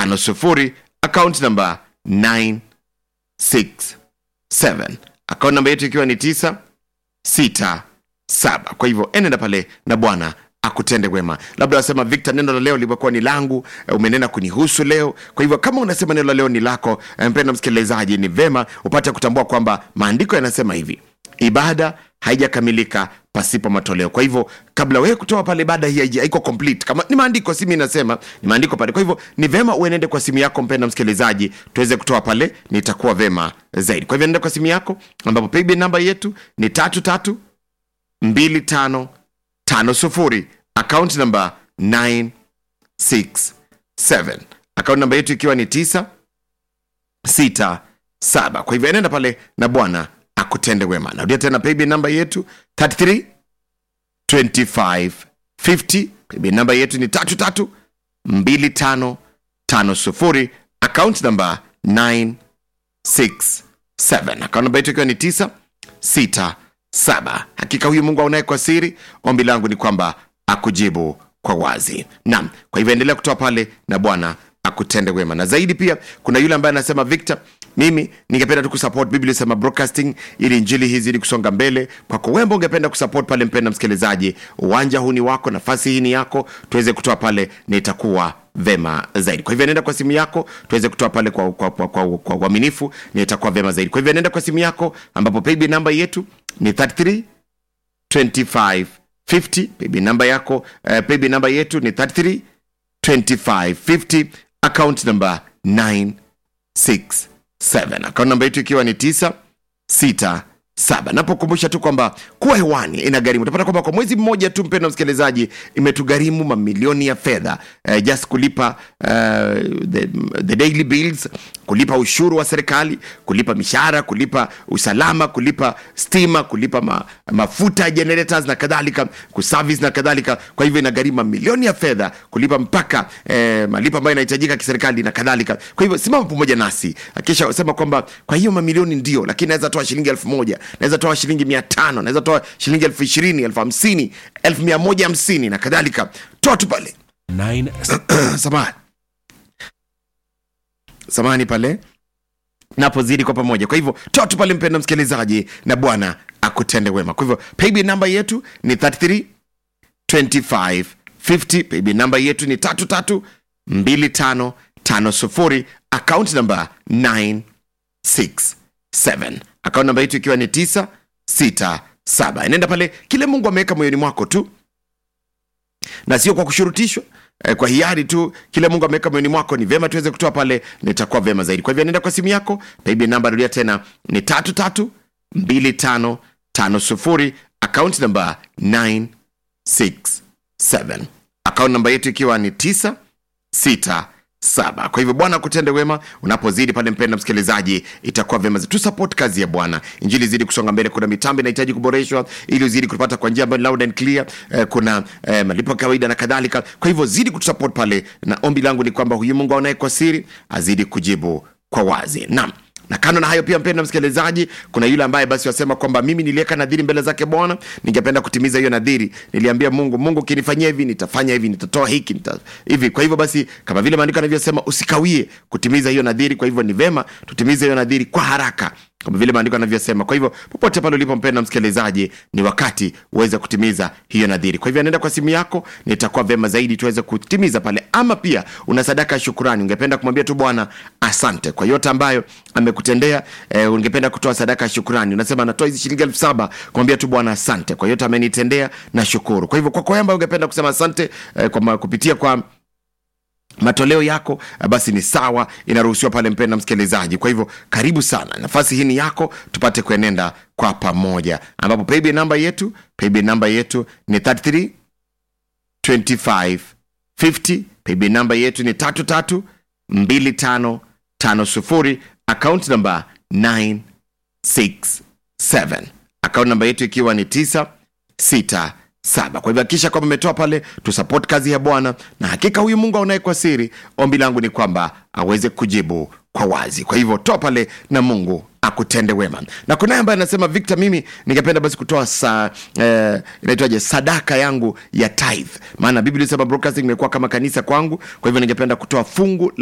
967 account number 967 account namba yetu ikiwa ni 967 kwa hivyo enenda pale na bwana akutende wema labda wasema victor neno la leo limekuwa ni langu eh, umenena kunihusu leo kwa hivyo kama unasema neno la leo ni lako eh, mpenda msikilizaji ni vema upate kutambua kwamba maandiko yanasema hivi ibada haijakamilika pasipo matoleo kwa hivyo kabla wewe kutoa pale ibada hii haija- haiko complete kama ni maandiko si mi nasema ni maandiko pale kwa hivyo ni vema uenende kwa simu yako mpenda msikilizaji tuweze kutoa pale nitakuwa vema zaidi kwa hivyo nenda kwa simu yako ambapo paybill namba yetu ni tatu tatu mbili tano tano sufuri akaunti namba 967 akaunti namba yetu ikiwa ni tisa sita saba kwa hivyo enenda pale na bwana akutende wema narudia tena paybill namba yetu 33 25 50 paybill namba yetu ni tatu tatu mbili tano tano sufuri akaunti namba 967 akaunti namba yetu ikiwa ni tisa sita saba hakika huyu mungu aunaye kwa siri ombi langu ni kwamba akujibu kwa wazi naam kwa hivyo endelea kutoa pale na bwana akutende wema na zaidi pia kuna yule ambaye anasema victor mimi ningependa tu kusupport biblia sema broadcasting ili injili hizi ili kusonga mbele kwako wembo ungependa kusupport pale mpenda msikilizaji uwanja huu ni wako nafasi hii ni yako tuweze kutoa pale na itakuwa vema zaidi kwa hivyo nenda kwa simu yako tuweze kutoa pale kwa kwa kwa, kwa, kwa uaminifu na itakuwa vema zaidi kwa hivyo nenda kwa simu yako ambapo paybill namba yetu ni 33 25 50 paybill namba yako uh, paybill namba yetu ni 33 25 50 account number 967 account namba yetu ikiwa ni 967 napokumbusha tu kwamba kuwa hewani ina gharimu utapata kwamba kwa mwezi mmoja tu mpendo msikilizaji imetugharimu mamilioni ya fedha uh, just kulipa uh, the, the daily bills kulipa ushuru wa serikali kulipa mishahara kulipa usalama kulipa stima kulipa ma, mafuta generators na kadhalika kuservice na kadhalika kwa hivyo inagharimu mamilioni ya fedha kulipa mpaka eh, malipo ambayo inahitajika kiserikali na kadhalika kwa hivyo simama pamoja nasi kisha sema kwamba kwa hiyo mamilioni ndio lakini naweza toa shilingi elfu moja naweza toa shilingi mia tano naweza toa shilingi elfu ishirini elfu hamsini elfu mia moja hamsini na kadhalika toa tu pale 9 samahani samahani pale napozidi kwa pamoja kwa hivyo toa tu pale mpenda msikilizaji na bwana akutende wema kwa hivyo paybill namba yetu ni 33 25 50 paybill namba yetu ni tatu tatu mbili tano tano sufuri account namba 967 account namba yetu ikiwa ni 967 inaenda pale kile mungu ameweka moyoni mwako tu na sio kwa kushurutishwa eh, kwa hiari tu kile mungu ameweka moyoni mwako ni vyema tuweze kutoa pale nitakuwa vyema zaidi kwa hivyo nenda kwa simu yako paybill namba rudia tena ni tatu tatu mbili tano tano sufuri akaunti namba 967 akaunti namba yetu ikiwa ni 967 kwa hivyo bwana akutende wema unapozidi pale mpenda msikilizaji itakuwa vyema tu support kazi ya bwana injili zidi kusonga mbele kuna mitambo inahitaji kuboreshwa ili uzidi kupata kwa njia ambayo ni loud and clear eh, kuna eh, malipo ya kawaida na kadhalika kwa hivyo zidi kutusupport pale na ombi langu ni kwamba huyu mungu aonaye kwa siri azidi kujibu kwa wazi naam na kando na hayo pia mpenda msikilizaji kuna yule ambaye basi wasema kwamba mimi niliweka nadhiri mbele zake bwana ningependa kutimiza hiyo nadhiri niliambia mungu mungu ukinifanyia hivi nitafanya hivi nitatoa hiki nita... hivi kwa hivyo basi kama vile maandiko anavyosema usikawie kutimiza hiyo nadhiri kwa hivyo ni vema tutimize hiyo nadhiri kwa haraka kama vile maandiko anavyosema kwa hivyo popote pale ulipo mpenda msikilizaji ni wakati uweze kutimiza hiyo nadhiri kwa hivyo anaenda kwa simu yako nitakuwa vema zaidi tuweze kutimiza pale ama pia una sadaka ya shukurani ungependa kumwambia tu bwana asante kwa yote ambayo amekutendea eh, ungependa kutoa sadaka ya shukurani unasema natoa hizi shilingi elfu saba kumwambia tu bwana asante kwa yote amenitendea na shukuru kwa hivyo kwako ambayo ungependa kusema asante eh, kwa, ma- kupitia kwa matoleo yako eh, basi ni sawa inaruhusiwa pale mpenda msikilizaji kwa hivyo karibu sana nafasi hii ni yako tupate kuenenda kwa pamoja ambapo paybill namba yetu paybill namba yetu ni 33 25 50 paybill namba yetu ni tatu tatu mbili tano tano sufuri akaunti namba 967 akaunti namba yetu ikiwa ni 967 kwa hivyo hakikisha kwamba umetoa pale tusupport kazi ya bwana na hakika huyu mungu aonaye kwa siri ombi langu ni kwamba aweze kujibu kwa wazi kwa hivyo toa pale na mungu akutende wema na kunaye ambaye anasema victor mimi ningependa basi kutoa sa, eh, inaitwaje sadaka yangu ya tithe maana biblia inasema broadcasting imekuwa kama kanisa kwangu kwa hivyo ningependa kutoa fungu la